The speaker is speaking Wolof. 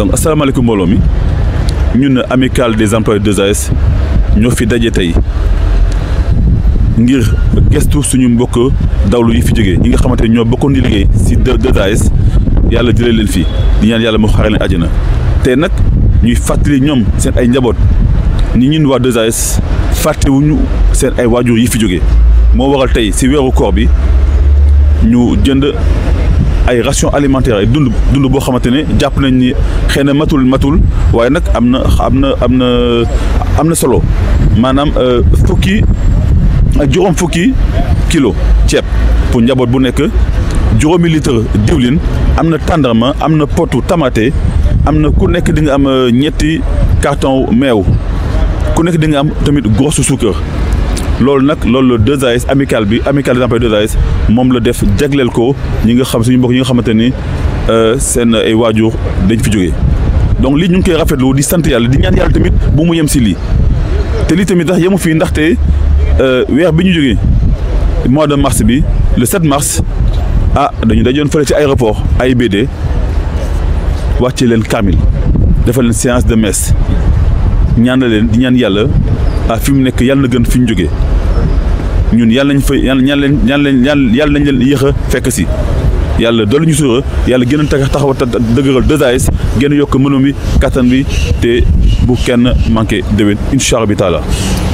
donc asalaamaaleykum mbooloo mi ñun amicale des employés 2AS ñoo fi daje tey ngir gestu suñu mbokk dawlu yi fi jógee ñi nga xamante ne ñoo bokkoon di liggéey si 2AS yàlla jëlee leen fii di ñaan yàlla moo xare leen àjjana tey nag ñuy fàttali ñoom seen ay njaboot ni ñun waa 2AS fàttewuñu seen ay waajur yi fi jógee moo waral tey si weeru koor bi ñu jënd ay ration alimentaire ay dund dund boo xamante ne jàpp nañ ni xëy na matul matul waaye nag am na am na am na am na solo maanaam fukki ak juróom fukki kilo ceeb pour njaboot bu nekk juróomi litre diwlin am na tàndarma am na potu tamaate am na ku nekk di nga am ñetti carton meew ku nekk di nga am tamit grosse suukar loolu nag loolu la 2AS amical bi amical des employés 2AS moom la def jagleel ko ñi nga xam suñu mbokk ñi nga xamante ni seen ay waajur dañ fi jógee donc lii ñu ngi koy rafetlu di sant yàlla di ñaan yàlla tamit bu mu yem si lii te lii tamit tax yemu fii ndaxte weer bi ñu jógee mois de mars bi le 7 mars ah dañu dajoon fële ci aéroport AIBD wàcce leen kaamil defal leen séance de messe ñaan leen di ñaan yàlla ah fi mu nekk yàlla na gën fi ñu jógee ñun yàlla nañ fa yàlla ñaan leen ñaan leen yàlla nañ leen yéex a fekk si yàlla doolu ñu suura yàlla gën a tax taxaw dëgëral 2AS gën a yokk mënum bi kattan bi te bu kenn manqué déwén incha allah bi taala